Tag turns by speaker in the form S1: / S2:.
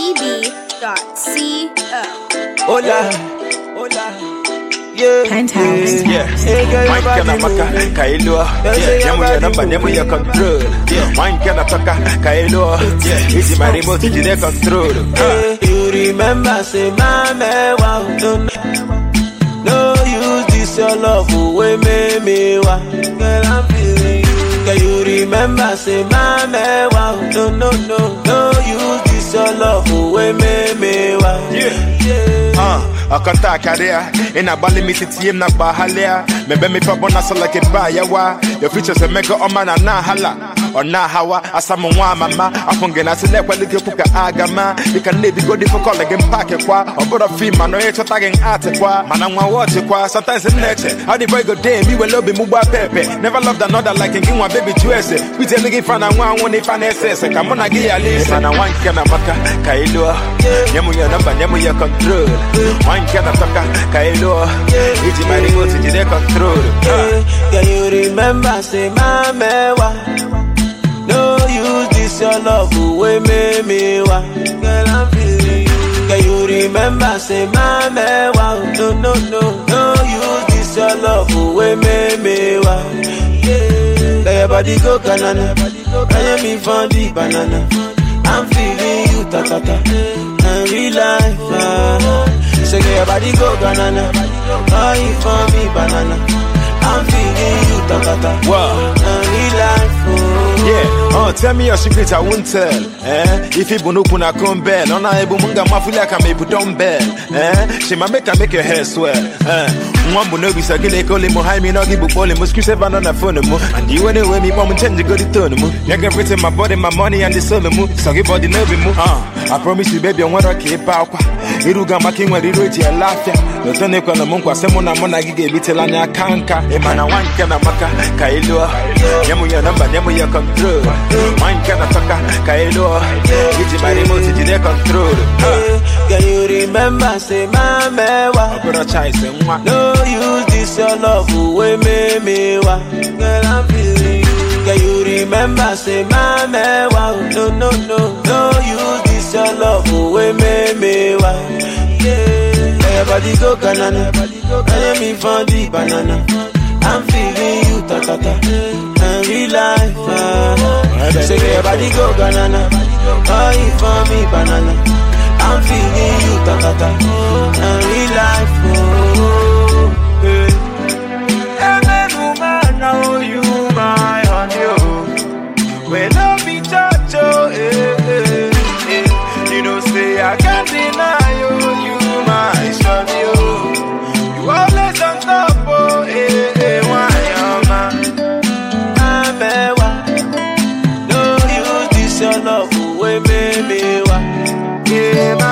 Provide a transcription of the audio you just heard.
S1: cd.co.
S2: Hola, hola. Yeah,
S3: Penthouse.
S2: yeah. Hey, girl, your
S4: Wine
S2: body
S4: kana maka
S2: moving.
S4: kailo
S2: They say your
S4: Nyamu ya
S2: body
S4: namba nyamu
S2: moving.
S4: ya control Wine kana toka kailo Easy my remote jide control
S2: Hey, you remember, say, mama, wow, no, no. No use this your love away, me, me, wow. Girl, I'm feeling you. Can you remember, say, mama, wow, no, no, no. No use this your love away, me, me, wow.
S4: Yeah.
S2: yeah.
S4: Uh, akanta akaria ina bali mititi na bahalia mebe mi pa bona so like ba yawa your features a mega o mana na hala ona hawa asamu nwa mama afunge na sile kwali ke puka agama you can need go di for call again pack kwa obodo fi ma no echo tagging art kwa mana nwa watch kwa sometimes in nature how the boy go day me we love mu gba pepe never loved another like in one baby juice we tell nigga fan and one one if an ss come on gi ya listen mana wan kana maka kailo nyamu ya namba nyamu ya control wan kana toka kailo iji my remote jide control
S2: Yeah, Can you remember, say, mama, wa. No use this your love away, me, me, wa. Girl, I'm feeling you. Can you remember, say, mama, wa. No, no, no. No use this your love away, me, me, wa. Yeah. Let your body go, banana. Can you me for the banana? I'm feeling you, ta, ta, ta. And real life, ah. So get your body go, banana. Buy it for me, banana. I'm feeling you, ta ta ta.
S4: Wow.
S2: And real life, oh.
S4: Yeah, uh, tell me your secret, I won't tell. Eh? If you bunu kuna kumbel, on a ebu munga mafuli ka me bu dumbbell. Eh? She ma make her make your hair swell. Eh? Mwambu no bisa gile kole mo hai mi no gibu pole mo screw seven on the phone mo. And you anyway me mom change go the tone mo. You can everything my body, my money and the soul mo. So give body no be mo. Uh, I promise you baby, I want to keep out. Iruga maki nwere iru eji ele afia Oto na ekwe na mụ nkwa sị mụ na mụ na gị ga-ebitela anya aka nka ịma na nwa nke na maka ka ị lụọ nye mụ ya nọmba nye mụ ya kọntrol nwa nke na tọka ka ị lụọ iji ma remote jide kọntrol
S2: Yeah. Can you remember, say, mama, wa.
S4: ọbụrụ chaise nwa
S2: No use this your love away, me, me, wa. Girl, I'm feeling you. Can you remember, say, mama, wa. No, no, no. No use this your love away, me, me, wa. Yeah. Let your body go, banana. Can you me for the banana? I'm feeling you, ta, ta, ta. And real life, ah. So get your body go, banana. Buy it for me, banana. I'm feeling you, ta, ta, ta. And real life, oh.
S4: Hey. Amen, woman, now you my honey, oh. When I be touch, oh, eh, eh, eh. You know, say I can't deny you, you my shawty, oh. You always on top, oh, eh, eh, why, oh, man.
S2: Amewa. No use this your love away, baby. Wa.
S4: Yeah,